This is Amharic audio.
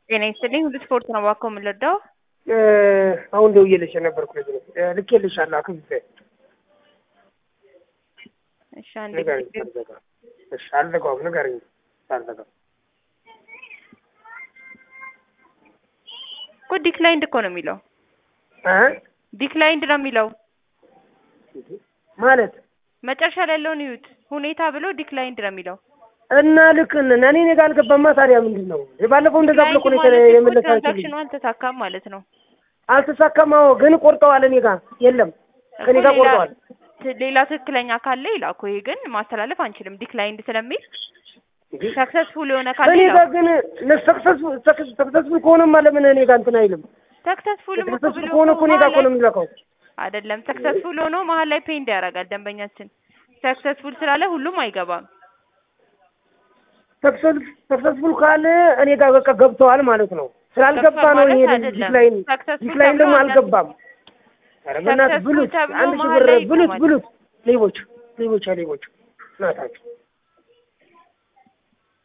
ጤና ይስጥልኝ። ሁሉ ስፖርት ነው እባክዎ የምንረዳው? አሁን ደውዬልሽ የነበርኩ ልጅ ነው። ልኬልሻለሁ አክብቤ እሺ አንዴ ንገሪኝ። አልዘጋም። እሺ አልዘጋውም። ንገሪኝ አልዘጋም። እኮ ዲክላይንድ እኮ ነው የሚለው እ ዲክላይንድ ነው የሚለው ማለት መጨረሻ ላይ ያለውን ይዩት። ሁኔታ ብሎ ዲክላይንድ ነው የሚለው እና ልክ ነን። እኔ እኔ ጋር አልገባማ። ታዲያ ምንድን ነው ባለፈው እንደዛ ብሎ እኮ ነው ማለት እኮ የመለሳችልኝ። ትራንዛክሽኑ አልተሳካም ማለት ነው። አልተሳካም። አዎ፣ ግን ቆርጠዋል። እኔ ጋር የለም፣ ከኔ ጋር እኮ ሌላ- ቆርጠዋል። ት- ሌላ ትክክለኛ ካለ ይላኩ። ይሄ ግን ማስተላለፍ አንችልም ዲክላይንድ ስለሚል ሰክሰስፉል የሆነ ካለ እኔ ጋር ይላኩ። ግን ሰክሰስፉል ከሆነማ ለምን እኔ ጋር እንትን አይልም? ሰክሰስፉልም እኮ ሰክሰስፉል ብሎ ከሆነ እኮ እኔ ጋር እኮ ነው መሀል ላይ- የሚለካው። አይደለም ሰክሰስፉል ሆኖ መሀል ላይ ፔንድ ያደርጋል ደንበኛችን። ሰክሰስፉል ስላለ ሁሉም አይገባም። ሰክሰስፉል ካለ እኔ ጋር በቃ ገብተዋል ማለት ነው። ስላልገባ ገብቷል ነው ማለት ይሄ አይደለም። ዲክላይን ሰክሰስፉል ዲክላይን ተብሎ ደግሞ አንዳንድ- አልገባም። ኧረ በእናትህ ሰክሰስፉል ብሉት፣ ተብሎ አንድ ሺህ መሀል ብር ላይ ብሉት ይቆማል። ብሉት። ሌቦች ሌቦች ሌቦች ናታቸው